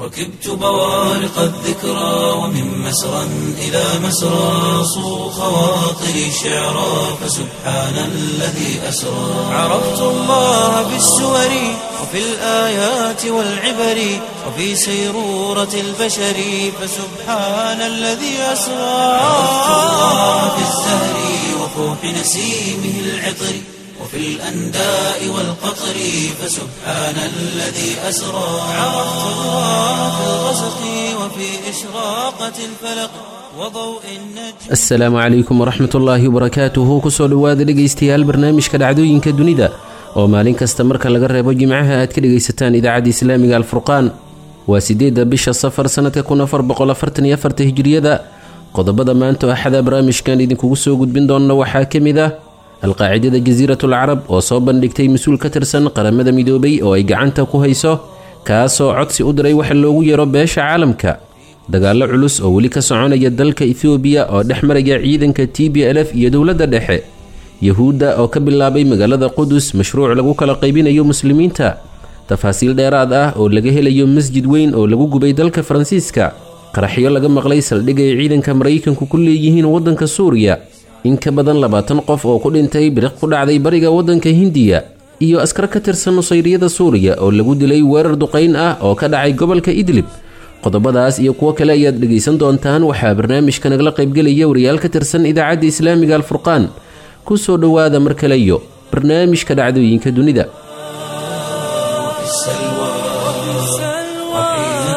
ركبت بوارق الذكرى ومن مسرى إلى مسرى صو خواطري شعرا فسبحان الذي أسرى عرفت الله بالسور وفي الآيات والعبر وفي سيرورة البشر فسبحان الذي أسرى عرفت الله بالزهر وفوح نسيمه العطر وفي الأنداء والقطر فسبحان الذي أسرى عرفت الله في الغسق وفي إشراقة الفلق وضوء النجم asalaamu calaykum waraxmat ullaahi wabarakaatuhu kusoo dhowaada dhegaystayaal barnaamijka dhacdooyinka dunida oo maalin kasta marka laga reebo jimcaha aad ka dhegaysataan idaacadda islaamiga alfurqaan waa sideedda bisha safar sannadka kun afar boqol afartan iyo afarta hijiriyada qodobada maanta axada barnaamijkan idinkugu soo gudbin doonna waxaa ka mid ah alqaacidada jasiiratul carab oo soo bandhigtay mas-uul ka tirsan qaramada midoobay oo ay gacanta ku hayso kaasoo codsi u diray waxa loogu yeero beesha caalamka dagaallo culus oo weli ka soconaya dalka ethoobiya oo dhex maraya ciidanka t b l f iyo dowladda dhexe yahuudda oo ka bilaabay magaalada qudus mashruuc lagu kala qaybinayo muslimiinta tafaasiil dheeraad ah oo laga helayo masjid weyn oo lagu gubay dalka faransiiska qaraxyo laga maqlay saldhig ay ciidanka maraykanku ku leeyihiin waddanka suuriya in ka badan labaatan qof oo ku dhintay biriq ku dhacday bariga waddanka hindiya iyo askar ka tirsan nusayriyada suuriya oo lagu dilay weerar duqayn ah oo ka dhacay gobolka idlib qodobadaas iyo kuwo kale ayaad dhegaysan doontaan waxaa barnaamijka nagala qaybgelaya wariyaal ka tirsan idaacadda islaamiga alfurqaan ku soo dhowaada mar kale iyo barnaamijka dhacdooyinka dunida في السلوى وحين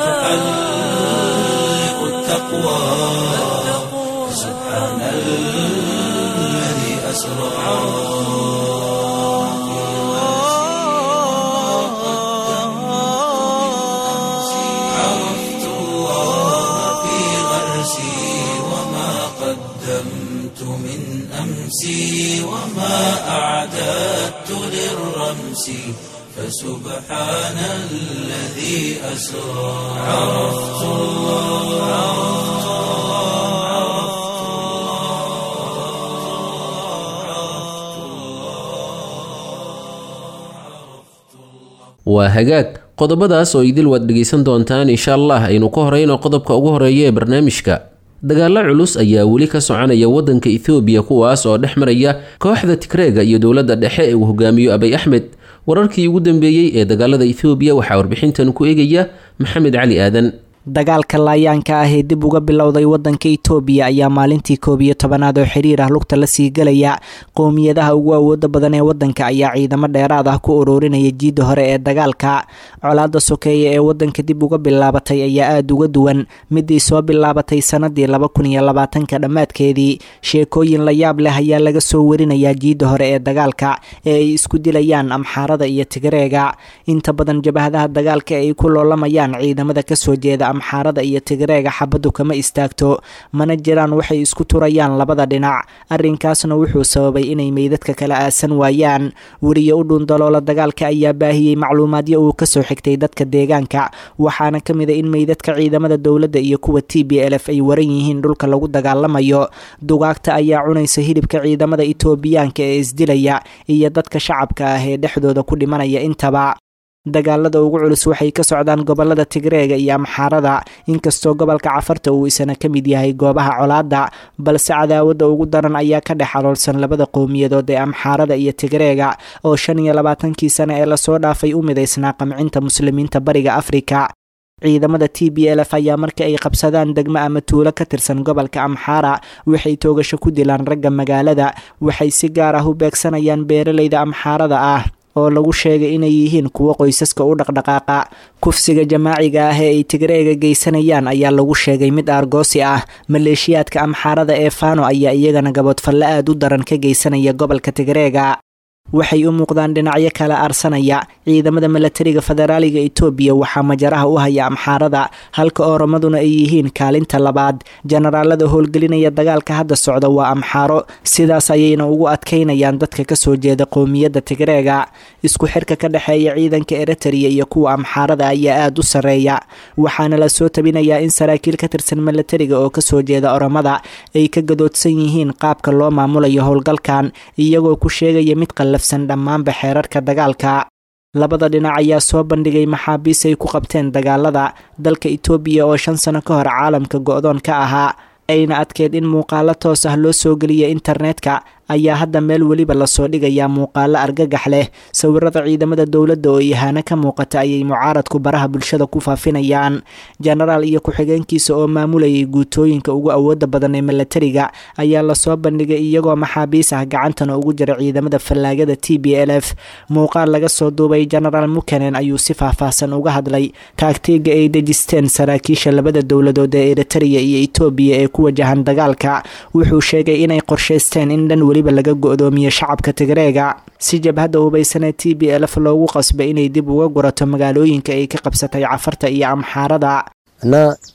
تحلق التقوى سبحان الذي أسرى عرفت الله في غرسي وما قدمت من أمسي وما أعددت للرمس فسبحان الذي أسرى عرفت الله waa hagaag qodobadaas oo idil waad dhegaysan doontaan insha allah aynu ka horeyno qodobka ugu horeeya ee barnaamijka dagaallo culus ayaa weli ka soconaya waddanka ethoobiya kuwaas oo dhex maraya kooxda tigreega iyo dowladda dhexe ee uu hogaamiyo abay axmed wararkii ugu dambeeyey ee dagaalada ethoobiya waxaa warbixintan ku eegaya maxamed cali aadan dagaalka laayaanka ah ee dib uga bilowday wadanka itoobiya ayaa maalintii koob iyo tobanaad oo xiriir ah lugta la sii gelaya qowmiyadaha ugu awooda badan ee wadanka ayaa ciidamo dheeraad ah ku ururinaya jiidda hore ee dagaalka colaada sokeeya ee wadanka dib uga bilaabatay ayaa aada uga duwan midii soo bilaabatay sanadii laba kun iyo labaatanka dhammaadkeedii sheekooyin la yaab leh ayaa laga soo warinayaa jiidda hore ee dagaalka ee ay isku dilayaan amxaarada iyo tigreega inta badan jabahadaha dagaalka ay ku loolamayaan ciidamada kasoo jeeda amxaarada iyo tigreega xabaddu kama istaagto mana jiraan waxay isku turayaan labada dhinac arrinkaasna wuxuu sababay inay meydadka kala aasan waayaan weriye u dhuundaloola dagaalka ayaa baahiyey macluumaadyo uu kasoo xigtay dadka deegaanka waxaana ka mid a in meydadka ciidamada dowladda iyo kuwa t b l f ay waran yihiin dhulka lagu dagaalamayo dugaagta ayaa cunaysa hilibka ciidamada itoobiyaanka ee isdilaya iyo dadka shacabka ah ee dhexdooda ku dhimanaya intaba dagaalada ugu culus waxay ka socdaan gobolada tigreega iyo amxaarada inkastoo gobolka cafarta uu isana ka mid yahay goobaha colaada balse cadaawada ugu daran ayaa ka dhex aloolsan labada qowmiyadood ee amxaarada iyo tigreega oo shan iyo labaatankii sane ee lasoo dhaafay u midaysnaa qamcinta muslimiinta bariga afrika ciidamada t b l f ayaa marka ay qabsadaan degmo ama tuulo ka tirsan gobolka amxaara waxay toogasho ku dilaan ragga magaalada waxay si gaar ah u beegsanayaan beeralayda amxaarada ah oo lagu sheegay inay yihiin kuwo qoysaska u dhaqdhaqaaqa kufsiga jamaaciga ah ee ay tigreega geysanayaan ayaa lagu sheegay mid aargoosi ah maleeshiyaadka amxaarada ee fano ayaa iyagana gaboodfalle aad u daran ka geysanaya gobolka tigreega waxay u muuqdaan dhinacyo kala aarsanaya ciidamada milatariga federaaliga itoobiya waxaa majaraha u haya amxaarada halka ooromaduna ay yihiin kaalinta labaad jenaraalada howlgelinaya dagaalka hadda socda waa amxaaro sidaas ayayna ugu adkaynayaan dadka kasoo jeeda qowmiyadda tigreega isku xirka ka dhexeeya ciidanka eritrea iyo kuwa amxaarada ayaa aada u sarreeya waxaana la soo tabinayaa in saraakiil ka tirsan milatariga oo kasoo jeeda oromada ay ka gadoodsan yihiin qaabka loo maamulayo howlgalkan iyagoo ku sheegaya mid qallafsan dhammaanba xeerarka dagaalka labada dhinac ayaa soo bandhigay maxaabiis ay ku qabteen dagaalada dalka itoobiya oo shan sano ka hor caalamka go-doon ka ahaa ayna adkeed in muuqaalo toos ah loo soo geliya internetka ayaa hadda meel weliba lasoo dhigayaa muuqaalo argagax leh sawirada ciidamada dowladda oo ihaano ka muuqata ayay mucaaradku baraha bulshada ku faafinayaan jenaraal iyo ku-xigeenkiisa oo maamulayay guutooyinka ugu awooda badan ee milatariga ayaa lasoo bandhigay iyagoo maxaabiis ah gacantana ugu jira ciidamada fallaagada t b l f muuqaal laga soo duubay jenaraal mukenen ayuu si faahfaahsan uga hadlay taagtiga ay dejisteen saraakiisha labada dowladood ee eritariya iyo etoobiya ee ku wajahan dagaalka wuxuu sheegay inay qorshaysteen in dhan weliba laga go-doomiyo shacabka tigreega si jabhadda hubaysanee t b lf loogu qasbay inay dib uga gurato magaalooyinka ay ka qabsatay cafarta iyo amxaarada እና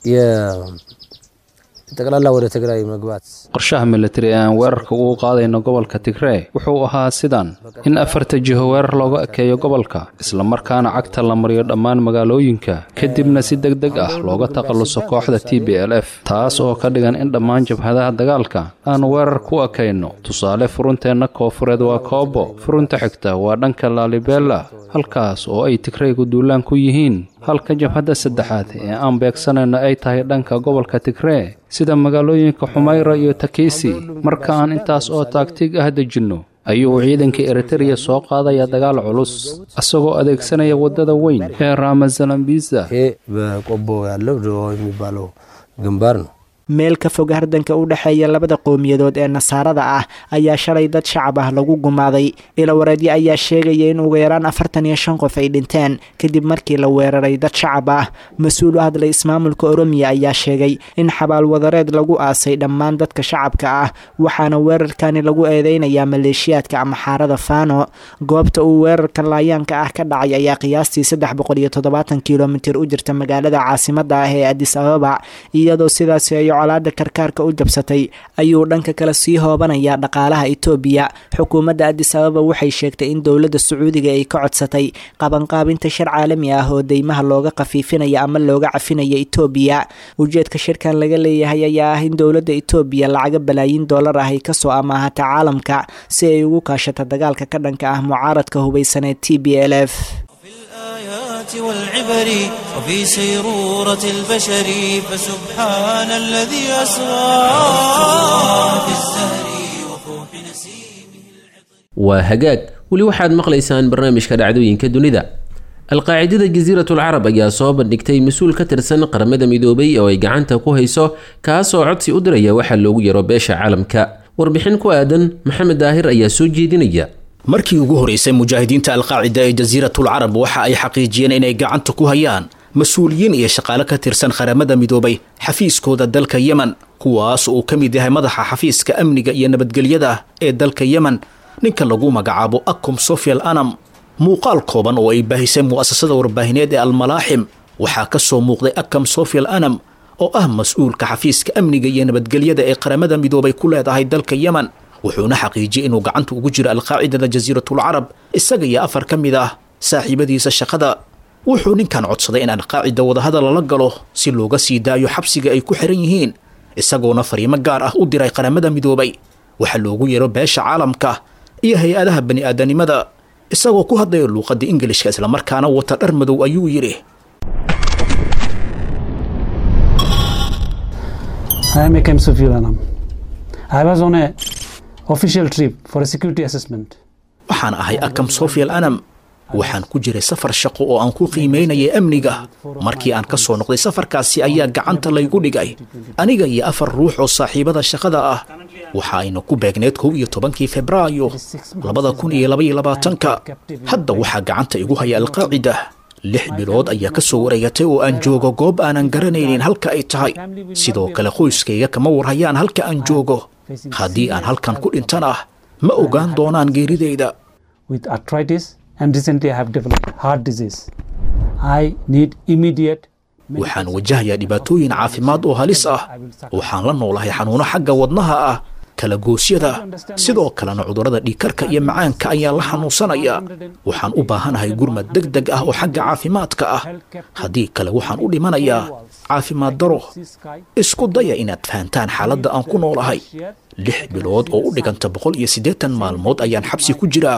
ጠቅላላ ወደ ትግራይ መግባት qorshaha militari ee aan weerarka ugu qaadayno gobolka tigree wuxuu ahaa sidan in afarta jiho weerar looga ekeeyo gobolka islamarkaana cagta la mariyo dhammaan magaalooyinka kadibna si deg deg ah looga takhalluso kooxda t b l f taas oo ka dhigan in dhammaan jabhadaha dagaalka aan weerar ku ekayno tusaale furunteenna koofureed waa koobo furunta xigta waa dhanka laalibela halkaas oo ay tigreygu duulaan ku yihiin halka jabhadda saddexaad ee aan beegsanayno ay tahay dhanka gobolka tigree sida magaalooyinka xumayra iyo takisi marka aan intaas oo taagtig ah dejinno ayuu ciidanka eritereya soo qaadaya dagaal culus isagoo adeegsanaya waddada weyn ee ramazalambisa ይሄ በቆቦ ያለው ድሮ የሚባለው ግንባር ነው። meel ka fog hardanka u dhexeeya labada qowmiyadood ee nasaarada ah ayaa shalay dad shacab ah lagu gumaaday ilawareedyo ayaa sheegaya in ugu yaraan afartan iyo shan qof ay dhinteen kadib markii la weeraray dad shacab ah mas-uul u hadlay ismaamulka oromiya ayaa sheegay in xabaalwadareed lagu aasay dhammaan dadka shacabka ah waxaana weerarkani lagu eedeynayaa maleeshiyaadka ama xaarada fano goobta uu weerarka laayaanka ah ka dhacay ayaa qiyaastii saddex boqol iyo toddobaatan kilomitir u jirta magaalada caasimada ah ee adis ababa iyadoo sidaasi ay colaada karkaarka u jabsatay ayuu dhanka kale sii hoobanayaa dhaqaalaha itoobiya xukuumadda adis ababa waxay sheegtay in dowladda sacuudiga ay ka codsatay qabanqaabinta shir caalami ah oo deymaha looga khafiifinaya ama looga cafinaya itoobiya ujeedka shirkan laga leeyahay ayaa ah in dowladda itoobiya lacaga balaayin doolar ah ay kasoo amaahata caalamka si ay ugu kaashato dagaalka ka dhanka ah mucaaradka hubaysanee t b l f الآيات والعبر وفي سيرورة البشر فسبحان الذي أسرى في الزهر وفوح نسيمه waa hagaag weli waxaad maqlaysaan barnaamijka dhacdooyinka dunida alqaacidada jasiiratul carab ayaa soo bandhigtay mas-uul ka tirsan qaramada midoobay oo ay gacanta ku hayso kaasoo codsi u diraya waxaa loogu yaro beesha caalamka warbixin ku aadan maxamed daahir ayaa soo jeedinaya markii ugu horeysay mujaahidiinta alqaacida ee jasiiratul carab waxa ay xaqiijiyeen inay gacanta ku hayaan mas-uuliyiin iyo shaqaale ka tirsan qaramada midoobay xafiiskooda dalka yemen kuwaas uu ka mid yahay madaxa xafiiska amniga iyo nabadgelyada ee dalka yemen ninka lagu magacaabo akum sofial anam muuqaal kooban oo ay baahisay mu'asasada warbaahineed ee almalaaxim waxaa ka soo muuqday akam sofial anam oo ah mas-uulka xafiiska amniga iyo nabadgelyada ee qaramada midoobay ku leedahay dalka yemen wuxuuna xaqiijiyey inuu gacanta ugu jiro alqaacidada jasiiratul carab isaga iyo afar ka mid ah saaxiibadiisa shaqada wuxuu ninkan codsaday in alqaacida wadahadal lala galo si looga sii daayo xabsiga ay ku xiran yihiin isagoona fariimo gaar ah u diray qaramada midoobay waxaa loogu yeero beesha caalamka iyo hay-adaha bani aadanimada isagoo ku hadlaya luuqadda ingilishka islamarkaana wata dhar madow ayuu yidhi I am Akem Sufil Anam. I was on a official trip for a security assessment. waxaan ahay akam sofial anam waxaan ku jiray safar shaqo oo aan ku qiimaynayay amniga markii aan ka soo noqday safarkaasi ayaa gacanta laygu dhigay aniga iyo afar ruux oo saaxiibada shaqada ah waxa ayna ku beegneed kow iyo tobankii febraayo labada kun iyo labaiyo labaatanka hadda waxaa gacanta igu haya alqaacida lix bilood ayaa ka soo wareegatay oo aan joogo goob aanan garanaynin halka ay tahay sidoo kale qoyskayga kama warhayaan halka aan joogo haddii aan halkan ku dhintana ma ogaan doonaan geeridayda with arthritis and recently I have developed heart disease. I need immediate waxaan wajahayaa dhibaatooyin caafimaad oo halis ah waxaan la noolahay xanuuno xagga wadnaha ah kala goosyada sidoo kalena cudurrada dhiigkarka iyo macaanka ayaan la xanuunsanayaa waxaan u baahanahay gurmad deg deg ah oo xagga caafimaadka ah haddii kale waxaan u dhimanayaa caafimaad daro isku daya inaad fahantaan xaaladda aan ku noolahay lix bilood oo u dhiganta boqol iyo siddeetan maalmood ayaan xabsi ku jiraa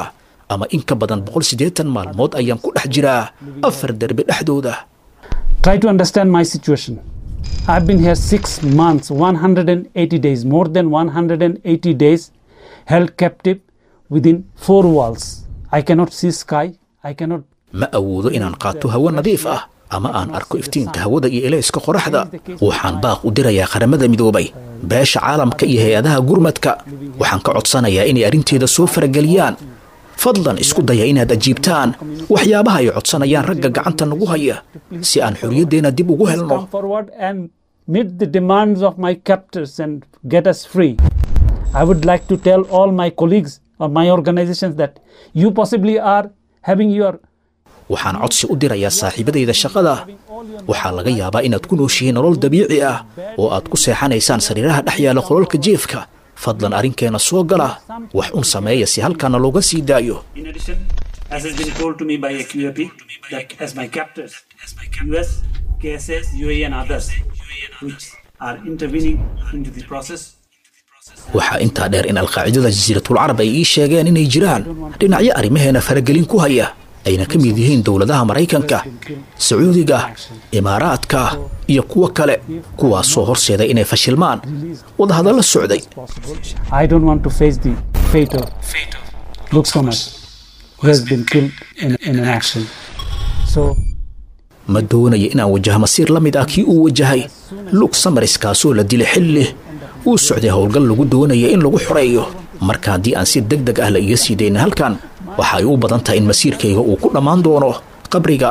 ama in ka badan boqol siddeetan maalmood ayaan ku dhex jiraa afar derbi dhexdooda Try to understand my situation. I've been here six months, 180 days, more than 180 days, held captive within four walls. I cannot see sky. I cannot. ma awoodo inaan qaato hawo nadiif ah ama aan arko iftiinka hawada iyo elayska qoraxda waxaan baaq u dirayaa qaramada midoobay beesha caalamka iyo hay-adaha gurmadka waxaan ka codsanayaa inay arrinteeda soo farageliyaan fadlan isku daya inaad ajiibtaan waxyaabaha ay codsanayaan ragga gacanta nagu haya si aan xorriyaddeenna dib ugu helno Come forward and meet the demands of my captors and get us free. I would like to tell all my colleagues or my organizations that you possibly are having your waxaan codsi u dirayaa saaxiibadayda shaqada waxaa laga yaabaa inaad ku nooshihiin nolol dabiici ah oo aad ku seexanaysaan sariiraha dhex yaala qololka jeefka fadlan arrinkeenna soo gala wax un sameeya si halkaana looga sii daayo In addition, as has been told to me by AQAP, that as my captors, US, KSS, UAE, and others, which are intervening into the process, waxaa intaa dheer in alqaacidada jasiiratul carab ay ii sheegeen inay jiraan dhinacyo arrimaheena faragelin ku haya ayna ka mid yihiin dowladaha maraykanka sacuudiga imaaraadka iyo kuwo kale kuwaasoo horseeday inay fashilmaan wadahadalla socday I don't want to face the fate of Luke Summers, who has been killed in, in an action. So ma doonayo inaan wajaho masiir la mid ah kii uu wajahay lug samaris kaasoo la dilay xilli uu socday howlgal lagu doonaya in lagu xoreeyo marka haddii aan si deg deg ah la iga sii daynin halkan waxa ay u badan tahay in masiirkayga uu ku dhammaan doono qabriga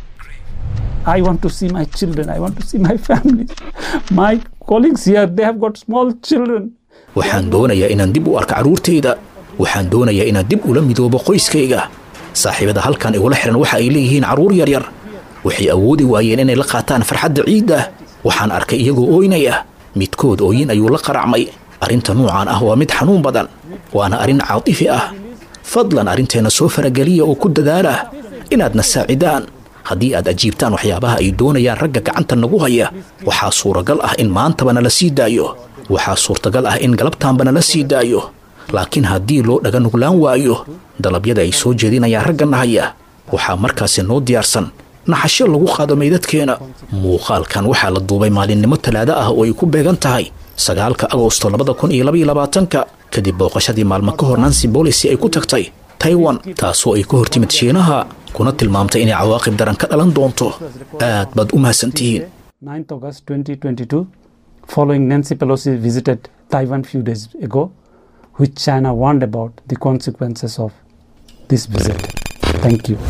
I want to see my children. I want to see my family. My colleagues here, they have got small children. waxaan doonayaa inaan dib u arko carruurtayda waxaan doonayaa inaan dib ula midoobo qoyskayga saaxiibada halkan igula xihan waxa ay leeyihiin carruur yaryar waxay awoodi waayeen inay la qaataan farxadda ciidda waxaan arkay iyagoo ooynaya midkood ooyin ayuu la qaracmay arrinta nuucan ah waa mid xanuun badan waana arrin caatifi ah fadlan arrinteenna soo farageliya oo ku dadaala inaadna saacidaan haddii aad ajiibtaan waxyaabaha ay doonayaan ragga gacanta nagu haya waxaa suuragal ah in maantaba nala sii daayo waxaa suurtagal ah in galabtaanba nala sii daayo laakiin haddii loo dhaga nuglaan waayo dalabyada ay soo jeedinayaan raggana haya waxaa markaasi noo diyaarsan naxasho lagu qaado meydadkeena muuqaalkan waxaa la duubay maalinimo talaado ah oo ay ku beegan tahay sagaalka agosto labada kun iyo labaiyo labaatanka kadib booqashadii maalmo ka hor nancy bolisi ay ku tagtay taiwan taasoo ay ka hortimid shiinaha kuna tilmaamtay inay cawaaqib daran ka dhalan doonto aad baad u mahadsantihiin 9th August 2022, following Nancy Pelosi visited Taiwan few days ago, which China warned about the consequences of this visit. Thank you.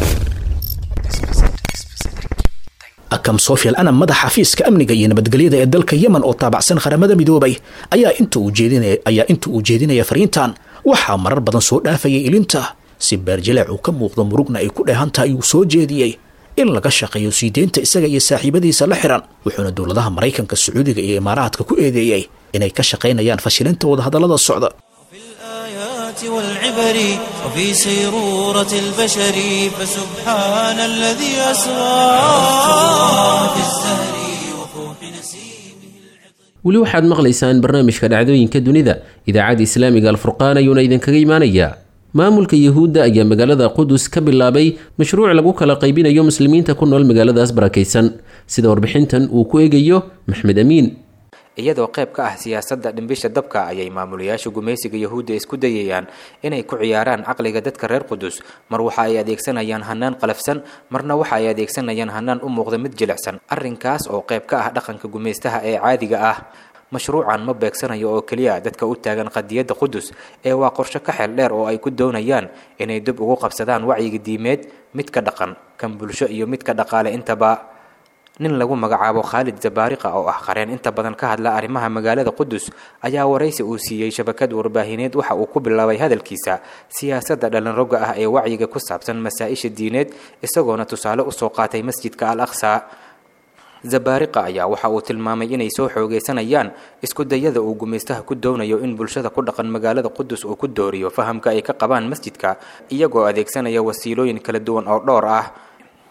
akam sofial anam madaxa xafiiska amniga iyo nabadgelyada ee dalka yemen oo taabacsan qaramada midoobay ayaa inta uu jeedinaya ayaa inta uu jeedinaya fariintan waxaa marar badan soo dhaafayay ilinta si beerjaleec uu ka muuqdo murugna ay ku dheehan tahay uu soo jeediyey in laga shaqeeyo sii deynta isaga iyo saaxiibadiisa la xiran wuxuuna dowladaha maraykanka sacuudiga iyo imaaraadka ku eedeeyey inay ka shaqaynayaan fashilinta wadahadallada socda الآيات والعبر وفي سيرورة البشر فسبحان الذي أسرى في الزهر وفوح نسيمه weli waxaad maqlaysaan barnaamijka dhacdooyinka dunida idaacadda islaamiga alfurqaan ayuuna idinkaga imaanayaa maamulka yuhuudda ayaa magaalada qudus ka bilaabay mashruuc lagu kala qaybinayo muslimiinta ku nool magaaladaas barakaysan sida warbixintan uu ku eegayo maxmed amiin iyadoo qayb ka ah siyaasadda dhimbisha dabka ayay maamulayaasha gumaysiga yahuudda isku dayayaan inay ku ciyaaraan caqliga dadka reer qudus mar waxa ay adeegsanayaan hanaan qalafsan marna waxa ay adeegsanayaan hanaan u muuqda mid jilicsan arrinkaas oo qayb ka ah dhaqanka gumaystaha ee caadiga ah mashruucan ma beegsanayo oo keliya dadka u taagan qadiyadda qudus ee waa qorshe ka xeel dheer oo ay ku doonayaan inay dib ugu qabsadaan wacyiga diimeed midka dhaqan kan bulsho iyo midka dhaqaale intaba nin lagu magacaabo khaalid zabaariqa oo ah qareen inta badan ka hadla arrimaha magaalada qudus ayaa waraysi uu siiyey shabakad warbaahineed waxa uu ku bilaabay hadalkiisa siyaasadda dhalinroga ah ee wacyiga ku saabsan masaa-isha diineed isagoona tusaale usoo qaatay masjidka al aqsa zabaariqa ayaa waxa uu tilmaamay inay soo xoogaysanayaan isku dayada uu gumaystaha ku doonayo in bulshada ku dhaqan magaalada qudus uu ku dooriyo fahamka ay ka qabaan masjidka iyagoo adeegsanaya wasiilooyin kala duwan oo dhowr ah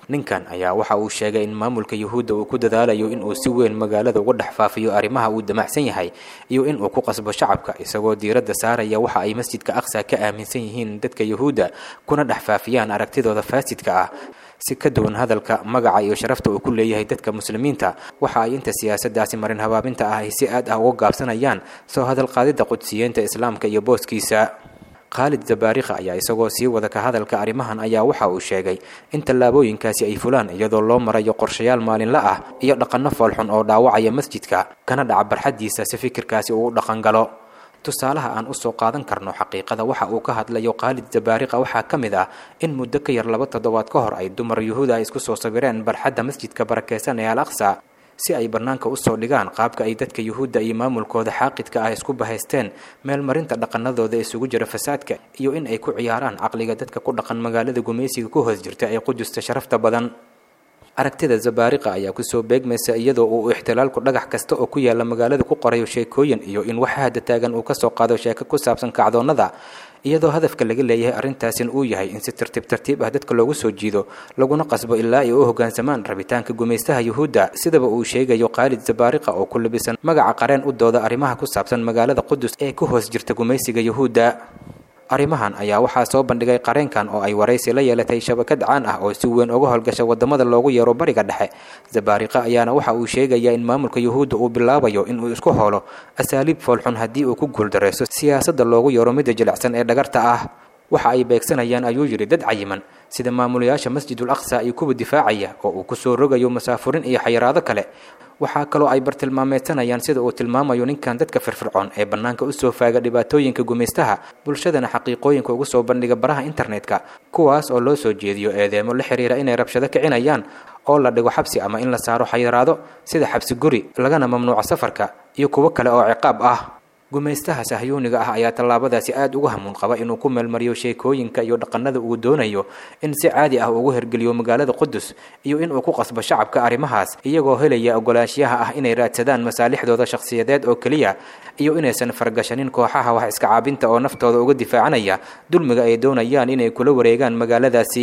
ninkan ayaa waxa uu sheegay in maamulka yuhuudda uu ku dadaalayo in uu si weyn magaalada uga dhex faafiyo arrimaha uu damacsan yahay iyo in uu ku qasbo shacabka isagoo diiradda saaraya waxa ay masjidka aqsa ka aaminsan yihiin dadka yuhuudda kuna dhex faafiyaan aragtidooda faasidka ah si ka duwan hadalka magaca iyo sharafta uu ku leeyahay dadka muslimiinta waxa ay inta siyaasaddaasi marin habaabinta ah ay si aad ah uga gaabsanayaan soo hadal qaadidda qudsiyeenta islaamka iyo booskiisa khaalid zabaarikha ayaa isagoo sii wada ka hadalka arrimahan ayaa waxa uu sheegay in tallaabooyinkaasi ay fulaan iyadoo loo marayo qorshayaal maalinla ah iyo dhaqanno foolxun oo dhaawacaya masjidka kana dhaca barxaddiisa si fikirkaasi uu u dhaqangalo tusaalaha aan usoo qaadan karno xaqiiqada waxa uu ka hadlayo khaalid zabaariqa waxaa ka mid ah in muddo ka yar laba toddobaad ka hor ay dumar yuhuuda ay isku soo sawireen barxadda masjidka barakeysan ee al aqsa si ay bannaanka usoo dhigaan qaabka ay dadka yuhuudda iyo maamulkooda xaaqidka ah isku bahaysteen meelmarinta dhaqanadooda isugu jira fasaadka iyo in ay ku ciyaaraan caqliga dadka ku dhaqan magaalada gumaysiga ku hoos jirta ee qudusta sharafta badan aragtida zabaariqa ayaa kusoo beegmaysa iyadoo uu ixtilaalku dhagax kasta oo ku yaala magaalada ku qorayo sheekooyin iyo in waxa hadda taagan uu kasoo qaado sheeko ku saabsan kacdoonnada iyadoo hadafka laga leeyahay arrintaasin uu yahay in si tartiib tartiib ah dadka loogu soo jiido laguna qasbo ilaa ay u hoggaansamaan rabitaanka gumaystaha yuhuudda sidaba uu sheegayo khaalid zabaariqa oo ku labisan magaca qareen u dooda arrimaha ku saabsan magaalada qudus ee ku hoos jirta gumaysiga yuhuudda arrimahan ayaa waxaa soo bandhigay qareenkan oo ay waraysi la yeelatay shabakad caan ah oo si weyn uga howlgasha wadamada loogu yeero bariga dhexe zabaariqa ayaana waxa uu sheegayaa in maamulka yuhuudda uu bilaabayo inuu isku howlo asaaliib foolxun haddii uu ku guuldareyso siyaasadda loogu yeero midda jilicsan ee dhagarta ah waxa ay beegsanayaan ayuu yidhi dad cayiman sida maamulayaasha masjidul aqsa iyo kuwa difaacaya oo uu kusoo rogayo masaafurin iyo xayiraado kale waxaa kaloo ay bartilmaameysanayaan sida uu tilmaamayo ninkan dadka firfircoon ee bannaanka usoo faaga dhibaatooyinka gumaystaha bulshadana xaqiiqooyinka ugu soo bandhiga baraha internetka kuwaas oo loo soo jeediyo eedeemo la xiriira inay rabshado kicinayaan oo la dhigo xabsi ama in la saaro xayiraado sida xabsi guri lagana mamnuuco safarka iyo kuwo kale oo ciqaab ah gumaystaha sahyuuniga ah ayaa tallaabadaasi aada uga hamuun qaba inuu ku meelmariyo sheekooyinka iyo dhaqanada uu doonayo in si caadi ah ugu hergeliyo magaalada qudus iyo inuu ku qasbo shacabka arrimahaas iyagoo helaya ogolaanshiyaha ah inay raadsadaan masaalixdooda shakhsiyadeed oo keliya iyo inaysan fargashanin kooxaha wax iska caabinta oo naftooda uga difaacanaya dulmiga ay doonayaan inay kula wareegaan magaaladaasi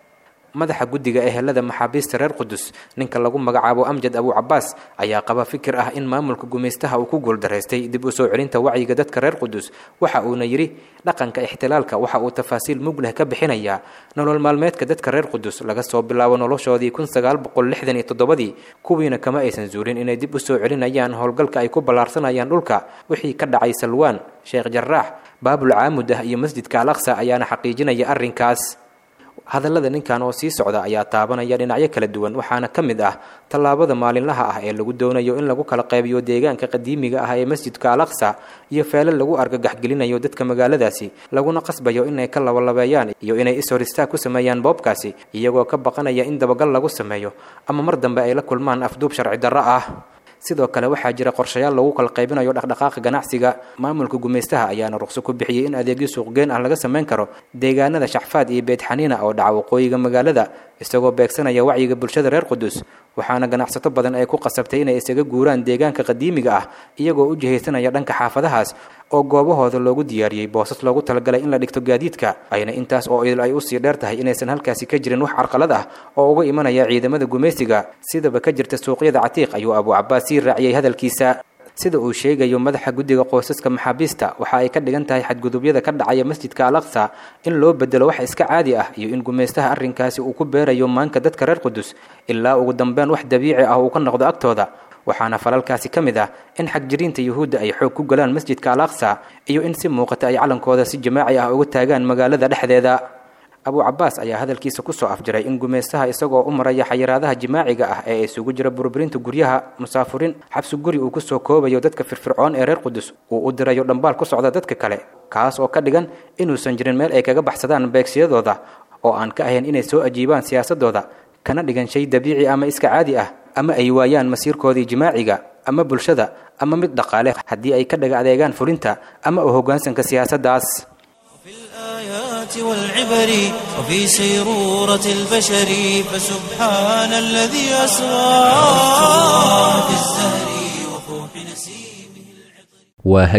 madaxa guddiga ehelada maxaabiista reer qudus ninka lagu magacaabo amjad abu cabaas ayaa qaba fikir ah in maamulka gumaystaha uu ku guuldaraystay dib u soo celinta wacyiga dadka reer qudus waxa uuna yidhi dhaqanka ixtilaalka waxa uu tafaasiil mug leh ka bixinayaa nolol maalmeedka dadka reer qudus laga soo bilaabo noloshoodii kun sagaal boqol lixdan iyo toddobadii kuwiina kama aysan zuulin inay dib u soo celinayaan howlgalka ay ku ballaarsanayaan dhulka wixii ka dhacay salwaan sheekh jaraax baabul caamudah iyo masjidka al aqsa ayaana xaqiijinaya arrinkaas hadallada ninkan oo sii socda ayaa taabanaya dhinacyo kala duwan waxaana ka mid ah tallaabada maalinlaha ah ee lagu doonayo in lagu kala qaybiyo deegaanka qadiimiga ah ee masjidka al aqsa iyo feelal lagu argagaxgelinayo dadka magaaladaasi laguna qasbayo inay ka labalabeeyaan iyo inay ishor istaag ku sameeyaan boobkaasi iyagoo ka baqanaya in dabagal lagu sameeyo ama mar dambe ay la kulmaan afduub sharci darro ah sidoo kale waxaa jira qorshayaal lagu kala qaybinayo dhaqdhaqaaqa ganacsiga maamulka gumaystaha ayaana ruqso ku bixiyey in adeegyo suuqgeen ah laga samayn karo deegaanada shaxfaad iyo beedxaniina oo dhaca waqooyiga magaalada isagoo beegsanaya wacyiga bulshada reer qudus waxaana ganacsato badan ay ku qasabtay inay isaga guuraan deegaanka qadiimiga ah iyagoo u jihaysanaya dhanka xaafadahaas oo goobahooda loogu diyaariyey boosas loogu talagalay in la dhigto gaadiidka ayna intaas oo idil ay usii dheer tahay inaysan halkaasi ka jirin wax carqalad ah oo uga imanaya ciidamada gumaysiga sidaba ka jirta suuqyada catiiq ayuu abu cabaas sii raaciyey hadalkiisa sida uu sheegayo madaxa guddiga qoysaska maxaabiista waxa ay ka dhigan tahay xadgudubyada ka dhacaya masjidka al aqsa in loo bedelo wax iska caadi ah iyo in gumaystaha arrinkaasi uu ku beerayo maanka dadka reer qudus ilaa ugu dambeyn wax dabiici ah uu ka noqdo agtooda waxaana falalkaasi ka mid ah in xagjiriinta yuhuudda ay xoog ku galaan masjidka al aqsa iyo in si muuqata ay calankooda si jamaaci ah uga taagaan magaalada dhexdeeda abu cabaas ayaa hadalkiisa kusoo afjiray in gumaystaha isagoo u maraya xayiraadaha jimaaciga ah ee isugu jira burburinta guryaha musaafurin xabsi guri uu kusoo koobayo dadka firfircoon ee reer qudus uu u dirayo dhambaal ku socda dadka kale kaas oo ka dhigan inuusan jirin meel ay kaga baxsadaan beegsiyadooda oo aan ka ahayn inay soo ajiibaan siyaasadooda kana dhigan shay dabiici ama iska caadi ah ama ay waayaan masiirkoodii jimaaciga ama bulshada ama mid dhaqaale haddii ay ka dhaga adeegaan fulinta ama u hoggaansanka siyaasaddaas الآيات والعبر وفي سيرورة البشر فسبحان الذي أسرى في الزهر وفوح نسيمه waa hagaag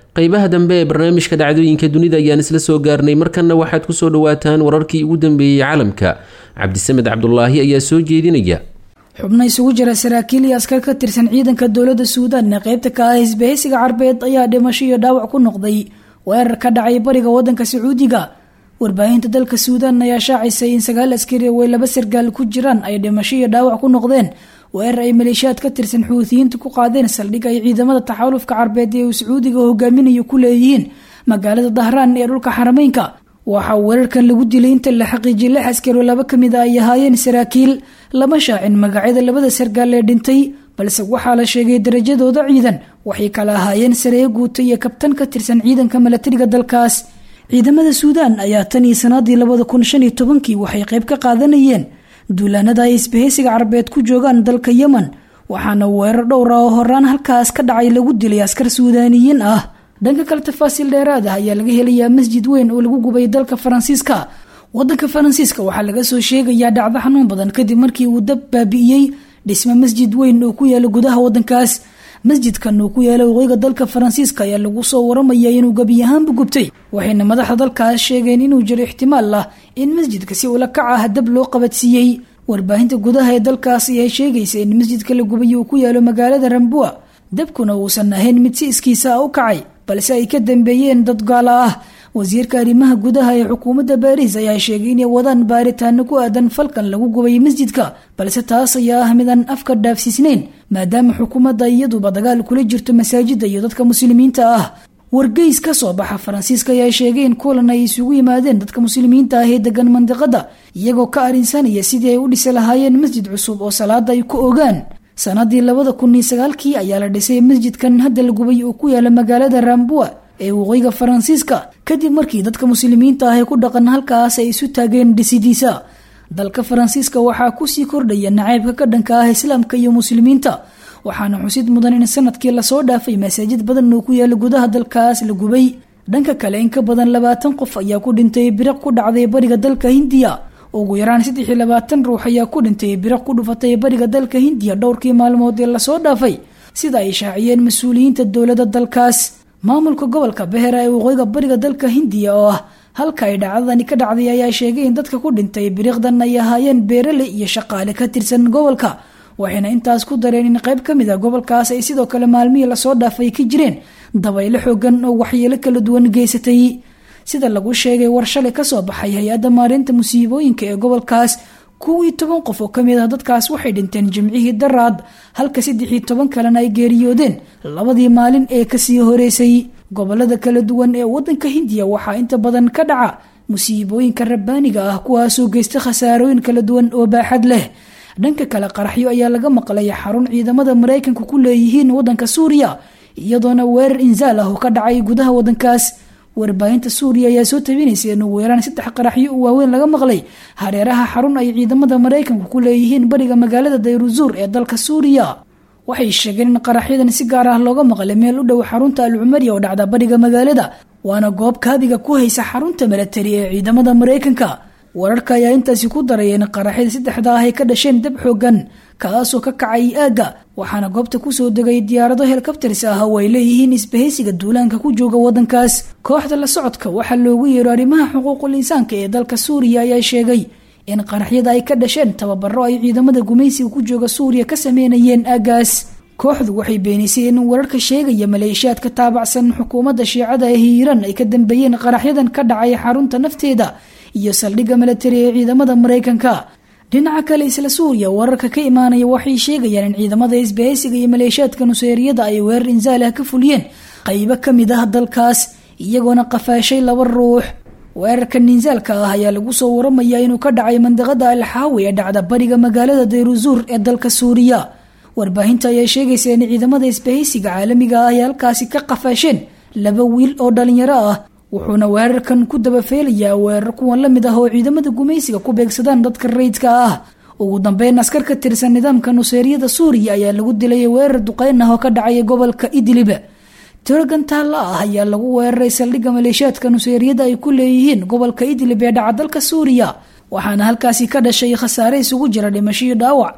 qeybaha dambe ee barnaamijka dhacdooyinka dunida ayaan isla soo gaarnay markanna waxaad ku soo dhowaataan wararkii ugu dambeeyey caalamka cabdisamed cabdulaahi ayaa soo jeedinaya xubno isugu jira saraakiil iyo askar ka tirsan ciidanka dowladda suudaan ee qeybta ka ah hisbahaysiga carbeed ayaa dhimasho iyo dhaawac ku noqday weerar ka dhacay bariga wadanka sacuudiga warbaahinta dalka suudaan ayaa shaacisay in sagaal askari way laba sargaal ku jiraan ay dhimasho iyo dhaawac ku noqdeen weerar ay maleeshiyaad ka tirsan xuutiyiinta ku qaadeen saldhig ay ciidamada taxaalufka carbeed ee uu sacuudiga hogaaminayo ku leeyihiin magaalada dahraan ee dhulka xarameynka waxaa weerarkan lagu dilay inta la xaqiijiyay lix askari laba ka mid a ay ahaayeen saraakiil lama shaacin magacyada labada sargaal ee dhintay balse waxaa la sheegay darajadooda ciidan waxay kala ahaayeen saree guuta iyo kabtan ka tirsan ciidanka milatariga dalkaas ciidamada suudaan ayaa tan iyo sanadii labada kun shan iyo tobankii waxay qayb ka qaadanayeen duulaanada ay isbahaysiga carabeed ku joogaan dalka yemen waxaana weerar dhowr ah oo horaan halkaas ka dhacay lagu dilay askar suudaaniyiin ah dhanka kale tafaasiil dheeraad ah ayaa laga helayaa masjid weyn oo lagu gubay dalka faransiiska wadanka faransiiska waxaa laga soo sheegayaa dhacdo xanuun badan kadib markii uu dab baabi'iyey dhisme masjid weyn oo ku yaala gudaha wadankaas masjidkan uu ku yaala waqooyiga dalka faransiiska ayaa lagu soo waramaya inuu gebi ahaanba gubtay waxayna madaxda dalkaas sheegeen inuu jiro ixtimaal ah in masjidka si ula kac ah dab loo qabadsiiyey warbaahinta gudaha ee dalkaas ayaa sheegaysa in masjidka la gubay uu ku yaalo magaalada rambua dabkuna uusan ahayn mid si iskiisa ah u kacay balse ay ka dambeeyeen dad gaala ah wasiirka arrimaha gudaha ee xukuumadda baariis ayaa sheegay inay wadaan baaritaano ku aadan falkan lagu gubay masjidka balse taas ayaa ah midaan afka dhaafsiisnayn maadaama xukuumadda iyaduba dagaal kula jirto masaajida iyo dadka muslimiinta ah wargeys ka soo baxa faransiiska ayaa sheegay in kulan ay isugu yimaadeen dadka muslimiinta ah ee degan mandiqada iyagoo ka arinsanaya sidii ay u dhisi lahaayeen masjid cusub oo salaada ay ku ogaan sanadii labada kun iyo sagaalkii ayaa la dhisay masjidkan hadda la gubay oo ku yaala magaalada rambua ee waqooyiga faransiiska kadib markii dadka muslimiinta ah ee ku dhaqan halkaas ay isu taageen dhisidiisa dalka faransiiska waxaa kusii kordhaya nacaybka ka dhanka ah islaamka iyo muslimiinta waxaana xusid mudan in sanadkii lasoo dhaafay masaajid badan oo ku yaala gudaha dalkaas la gubay dhanka kale in ka badan labaatan qof ayaa ku dhintay biriq ku dhacday bariga dalka hindiya ugu yaraan saddex iyo labaatan ruux ayaa ku dhintay biriq ku dhufatay bariga dalka hindiya dhowrkii maalmood ee lasoo dhaafay sida ay shaaciyeen mas-uuliyiinta dowladda dalkaas maamulka gobolka behera ee waqooyiga bariga dalka hindiya oo ah halka ay dhacdadani ka dhacday ayaa sheegay in dadka ku dhintay biriqdan ay ahaayeen beerale iyo shaqaale ka tirsan gobolka waxayna intaas ku dareen in qayb ka mid a gobolkaas ay sidoo kale maalmihii lasoo dhaafay ka jireen dabaylo xoogan oo waxyeelo kala duwan geysatay sida lagu sheegay war shalay kasoo baxay hay-adda maarinta musiibooyinka ee gobolkaas kuwii toban qof oo kamid ah dadkaas waxay dhinteen jimcihii daraad halka saddexii toban kalena ay geeriyoodeen labadii maalin ee kasii horeysay gobolada kala duwan ee wadanka hindiya waxaa inta badan ka dhaca musiibooyinka rabbaaniga ah kuwaasoo geysta khasaarooyin kala duwan oo baaxad leh dhanka kale qaraxyo ayaa laga maqlay xarun ciidamada maraykanka ku leeyihiin wadanka suuriya iyadoona weerar insaal ah oo ka dhacay gudaha wadankaas warbaahinta suuriya ayaa soo tabinaysa in ugu yaraan saddex qaraxyo u waaweyn laga maqlay hareeraha xarun ay ciidamada maraykanka ku leeyihiin bariga magaalada dayruzuur ee dalka suuriya waxay sheegeen in qaraxyadan si gaar ah looga maqlay meel u dhow xarunta al cumariya oo dhacda bariga magaalada waana goob kaabiga ku haysa xarunta milatari ee ciidamada maraykanka wararka ayaa intaasi ku daraya in qaraxyada saddexda ah ay ka dhasheen dab xoogan kaasoo ka kacay aagga waxaana goobta kusoo degay diyaarado helikabtars ah oo ay leeyihiin isbahaysiga duulaanka ku jooga wadankaas kooxda la socodka waxaa loogu yeero arrimaha xuquuqul insaanka ee dalka suuriya ayaa sheegay in qaraxyada ay ka dhasheen tababaro ay ciidamada gumaysiga ku jooga suuriya ka sameynayeen aaggaas kooxdu waxay beenisay in wararka sheegaya maleeshiyaad ka taabacsan xukuumadda shiicada ee hiiraan ay ka dambeeyeen qaraxyadan ka dhacay xarunta nafteeda iyo saldhigga milatari ee ciidamada maraykanka dhinaca kale isla suuriya wararka ka imaanaya waxay sheegayaan in ciidamada isbahaysiga iyo maleeshiyaadka nuseeriyada ay weerar insaal ah ka fuliyeen qaybo ka mid ah dalkaas iyagoona qafaashay laba ruux weerarkan insaalka ah ayaa lagu soo waramayaa inuu ka dhacay mandiqada alxaawi ee dhacda bariga magaalada dayruzuur ee dalka suuriya warbaahinta ayaa sheegaysa in ciidamada isbahaysiga caalamiga ah ay halkaasi ka qafaasheen laba wiil oo dhalinyaro ah wuxuuna weerarkan ku dabafeelayaa weerar kuwan la mid ah oo ciidamada gumaysiga ku beegsadaan dadka rayidka ah ugu dambeyn askar ka tirsan nidaamka nuseeriyada suuriya ayaa lagu dilay weerar duqeyn ah oo ka dhacaya gobolka idlib tiragan taalla ah ayaa lagu weeraray saldhigga maleeshiyaadka nuseeriyada ay ku leeyihiin gobolka idlib ee dhaca dalka suuriya waxaana halkaasi ka dhashay khasaare isugu jira dhimasho iyo dhaawac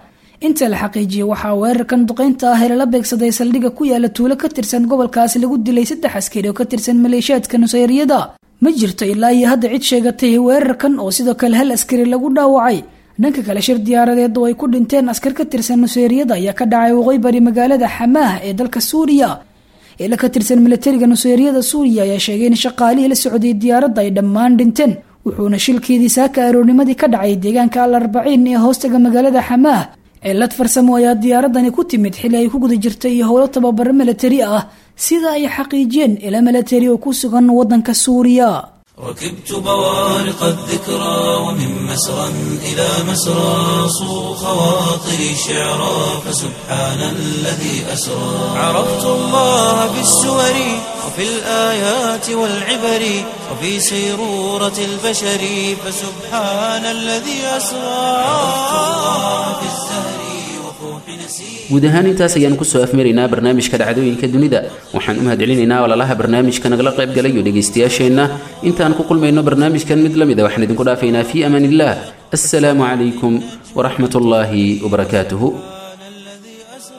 inta la xaqiijiyey waxaa weerarkan duqeynta ah ee lala beegsaday saldhigga ku yaala tuulo ka tirsan gobolkaasi lagu dilay saddex askari oo ka tirsan maleeshiyaadka nusayriyada ma jirto ilaa iyo hadda cid sheegatay weerarkan oo sidoo kale hal askari lagu dhaawacay dhanka kale shir diyaaradeed oo ay ku dhinteen askar ka tirsan nuseyriyada ayaa ka dhacay waqooyi bari magaalada xamaah ee dalka suuriya ila ka tirsan milatariga nuseyriyada suuriya ayaa sheegay in shaqaalihii la socday diyaaradda ay dhammaan dhinteen wuxuuna shilkeedii saaka aroornimadii ka dhacay deegaanka al arbaciin ee hoostaga magaalada xamaah cilad farsamo ayaa diyaaradani ku timid xili ay ku guda jirtay iyo howlo tababaro milatari ah sida ay xaqiijiyeen ila milatari oo ku sugan waddanka suuriya ركبت بوارق الذكرى ومن مسرى إلى مسرى صو خواطري شعرا فسبحان الذي أسرى عرفت الله بالسور وفي الآيات والعبر وفي سيرورة البشر فسبحان الذي أسرى عرفت الله في الزهر وفوح نسير guud ahaan intaas ayaan kusoo afmaraynaa barnaamijka dhacdooyinka dunida waxaan u mahadcelinaynaa walaalaha barnaamijka nagala qayb galay iyo dhegaystayaasheenna intaan ku kulmayno barnaamijkan mid la mid a waxaan idinku dhaafaynaa fii amaan illah assalaamu calaykum waraxmat ullaahi wabarakaatuhu الذي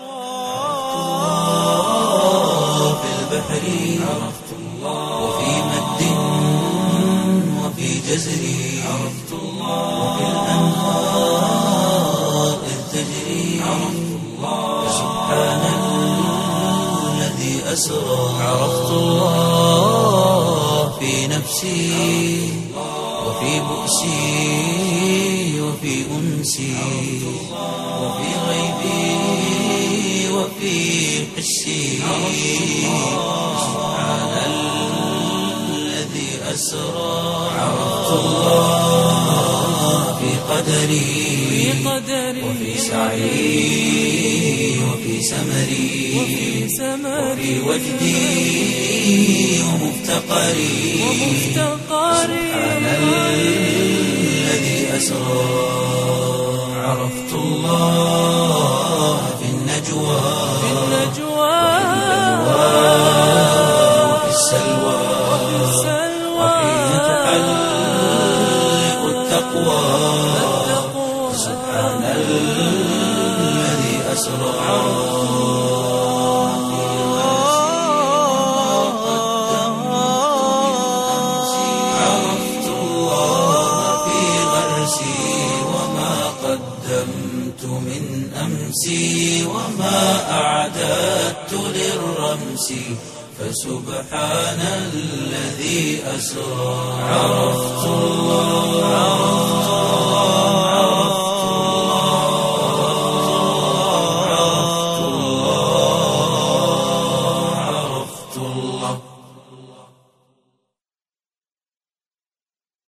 أسرى في البحر عرفت الله وفي مد وفي جزر عرفت الله وفي الأنهار إذ تجري عرفت الله سبحان الذي أسرى عرفت الله في نفسي وفي بؤسي وفي أنسي وفي غيبي وفي حسي سبحان الذي أسرى عرفت الله في قدري وفي سعي وفي سمري وفي وجدي ومفتقري سبحان الذي أسرى عرفت الله في النجوى وفي السلوى وحين تحلق التقوى سبحان الذي أسرى عرفت الله في غرسي وما قدمت من أمسي وما أعددت للرمس فسبحان الذي أسرى عرفت الله